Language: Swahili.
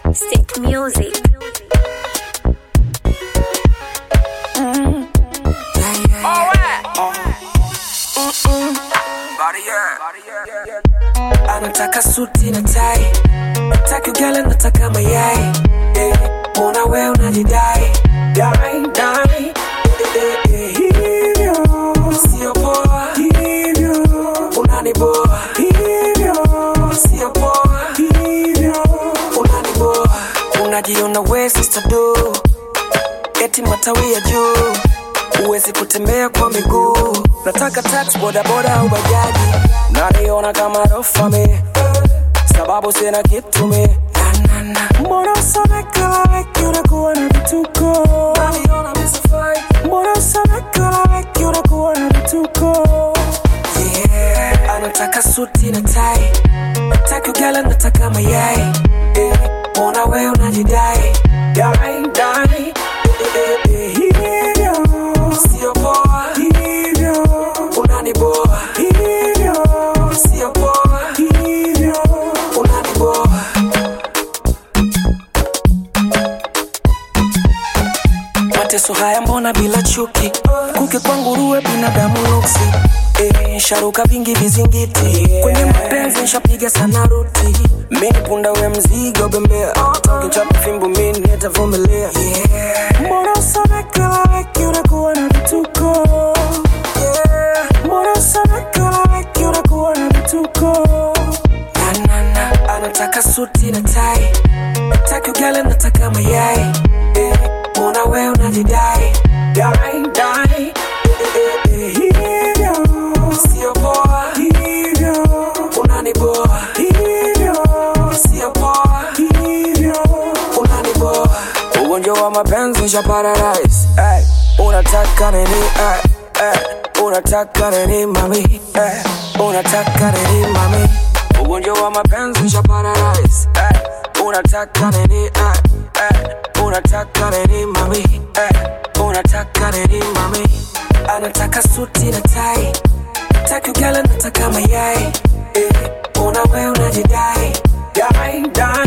Stick music. anataka suti na tai nataka gala nataka mayai eh, mbona we unajidai dai dai eh, eh, hivyo sio poa hivyo unaniboa hivyo sio poa hivyo unaniboa unajiona we sister do eti matawi ya juu huwezi kutembea kwa miguu nataka tax bodaboda au bajaji naniona kama rofame sababu sina kitu mi Na, na, na. mbona usamekalaeki unakuwa na vituko naniona misifai mbona usamekalaeki unakuwa na vituko yeah. anataka suti na tai nataka gala nataka mayai eh, mbona we unajidai dai dai eh, eh, eh, hivyo sio poa hivyo unaniboa hivyo sio poa hivyo unaniboa mateso haya mbona bila chuki kuke kwa nguruwe binadamu nuksi Eh, sharuka vingi vizingiti kwenye mapenzi nshapiga sana ruti mini punda we mzigo bembea kinchapa fimbo mini nitavumilia mbona usamekalaweki unakuwa na vituko Yeah. mbona usamekalaweki unakuwa na vituko na, na, na. anataka suti na tai nataka gala nataka mayai eh, mbona we unajidai dai dai eh, eh, eh, hivyo sio poa hivyo unaniboa hivyo sio poa hivyo unaniboa ugonjwa wa mapenzi sha paradise hey. unataka nini hey. Hey. unataka nini mami hey. unataka nini mami ugonjwa wa mapenzi sha paradise hey. unataka nini hey. Hey. unataka nini mami hey. unataka nini mami anataka suti na tai nataka gala nataka mayai eh. una we unajidai dai dai